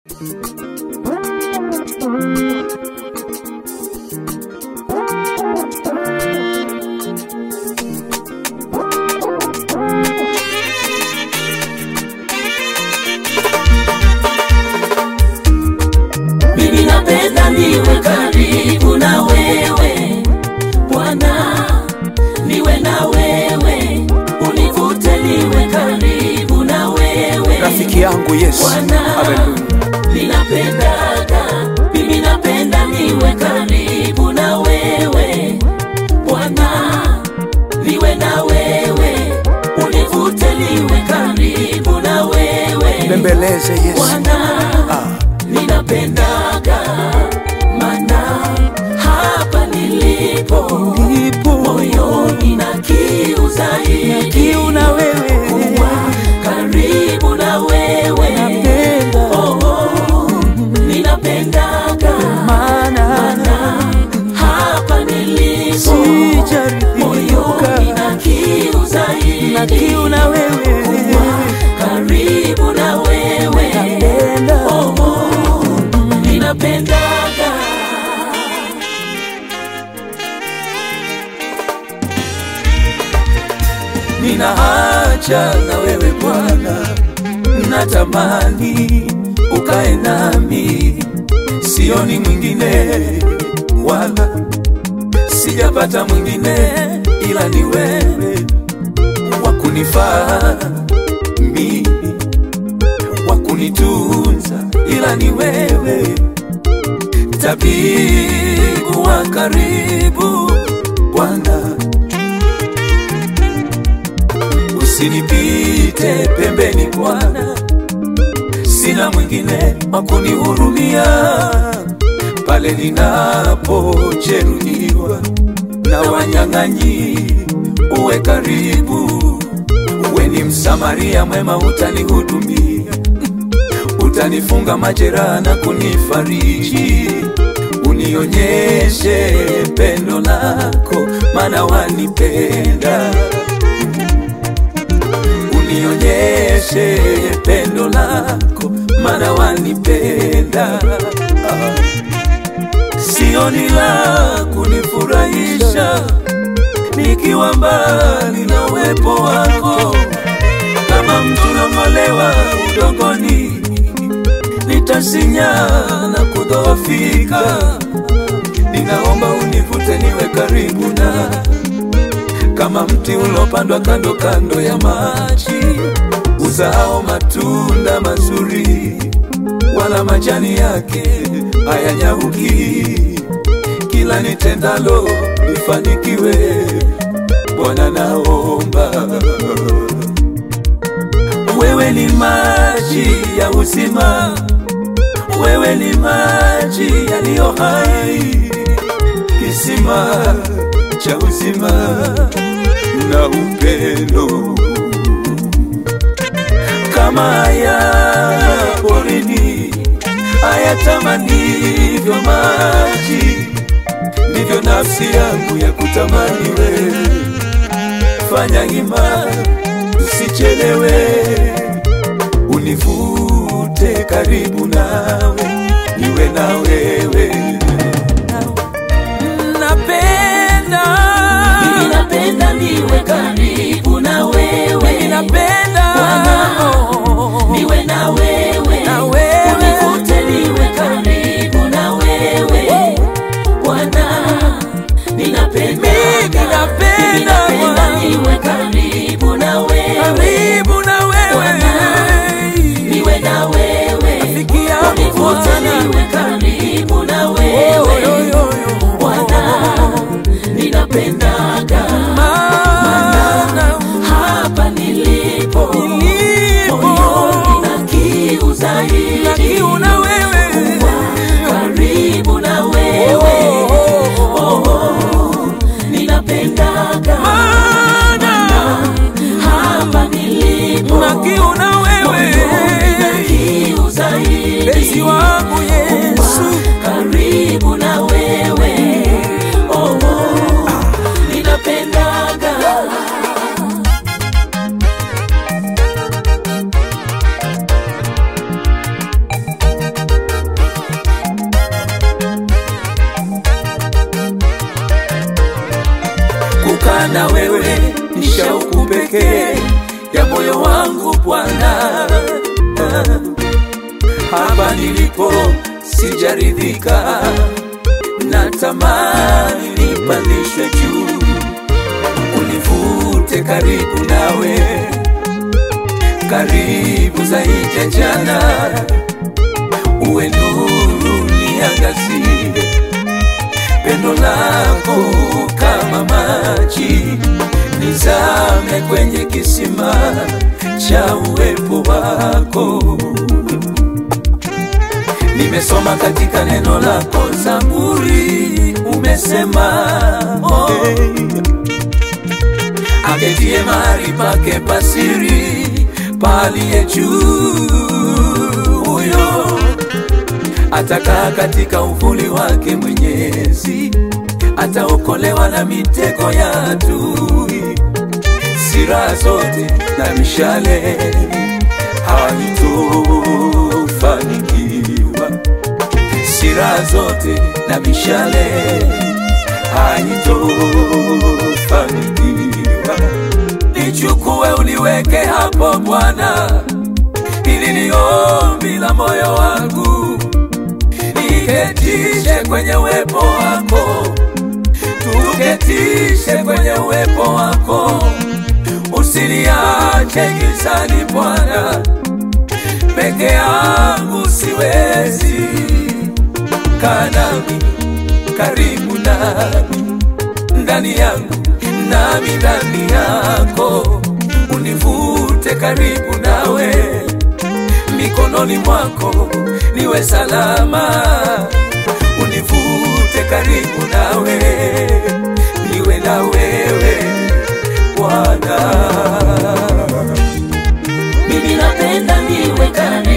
mimi napenda niwe karibu na wewe Bwana, niwe na wewe, univute niwe karibu na wewe rafiki yangu Yesu. Bwana, Haleluya. ninapendaga, mimi napenda niwe karibu na wewe Bwana, niwe na wewe, univute niwe karibu na wewe Bembeleze Yesu. Bwana, ninapendaga mana hapa nilipo Nipo moyoni na kiu zaidi kiu na wewe. kuwa karibu na wewe Napenda. oh, oh, ninapendaga Maana mana hapa nilipo sijaridhika moyoni na kiu zaidi na kiu na wewe. kuwa karibu na wewe Napenda. oh, oh, ninapendaga Nina haja na wewe Bwana, natamani ukae nami, sioni mwingine wala sijapata mwingine ila ni wewe wa kunifaa mimi, wa kunitunza ila ni wewe, tabibu wa karibu Bwana. usinipite pembeni Bwana, sina mwingine wa kunihurumia pale ninapojeruhiwa na wanyang'anyi. Uwe karibu, uwe ni msamaria mwema, utanihudumia, utanifunga majeraha na kunifariji, unionyeshe pendo lako, maana wanipenda unionyeshe pendo lako, maana wanipenda. Ah. Sioni la kunifurahisha nikiwa mbali na uwepo wako, kama mtu nang'olewa udongoni, nitasinya na kudhoofika. Ninaomba univute niwe karibu na kama mti ulopandwa kando kando ya maji, uzao matunda mazuri, wala majani yake hayanyauki. Kila nitendalo lifanikiwe, Bwana naomba. Wewe ni maji ya uzima, wewe ni maji yaliyo hai, kisima cha uzima na upendo kama haya porini hayatamanivyo maji, ndivyo nafsi yangu ya kutamani wewe. Fanya hima, usichelewe, univute karibu nawe, niwe na wewe. Napenda mimi napenda niwe karibu na wewe napenda Bwana, niwe na wewe Na wewe. univute niwe karibu na wewe Bwana ninapenda Mimi napenda, Mimi napenda Bwana. niwe karibu na wewe karibu na wewe Bwana, niwe na wewe Rafiki yangu univute Bwana. niwe karibu na Yo, wewe yo, yo, yo. Bwana ninapendaga Maana hapa nilipo nilipo moyoni na kiu zaidi na kiu na wewe karibu na wewe oh, oh, ninapendaga Maana hapa nilipo na kiu na moyoni na wewe kiu zaidi Mpenzi wangu Yesu karibu na wewe oh, oh, ninapendaga maana wewe ni shauku pekee ya moyo wangu Bwana. Hapa nilipo sijaridhika, natamani nipandishwe juu, univute karibu nawe, karibu zaidi ya jana, uwe nuru niangazie pendo lako kama maji, nizame kwenye kisima cha uwepo wako. Nimesoma katika neno lako Zaburi, umesema oh, aketie mahali pake pasiri paliye juu huyo atakaa katika uvuli wake Mwenyezi, ataokolewa na mitego ya adui. Silaha zote na mishale haitofanikiwa, silaha zote na mishale haitofanikiwa. Nichukue uliweke hapo Bwana, hili ni ombi la moyo wangu niketishe kwenye uwepo wako, tuketishe kwenye uwepo wako, usiniache gizani Bwana, peke yangu siwezi. Kaa nami, karibu nami, ndani yangu nami ndani yako, univute karibu nawe mikononi mwako niwe salama, univute karibu nawe, niwe na wewe Bwana. mimi napenda niwe karibu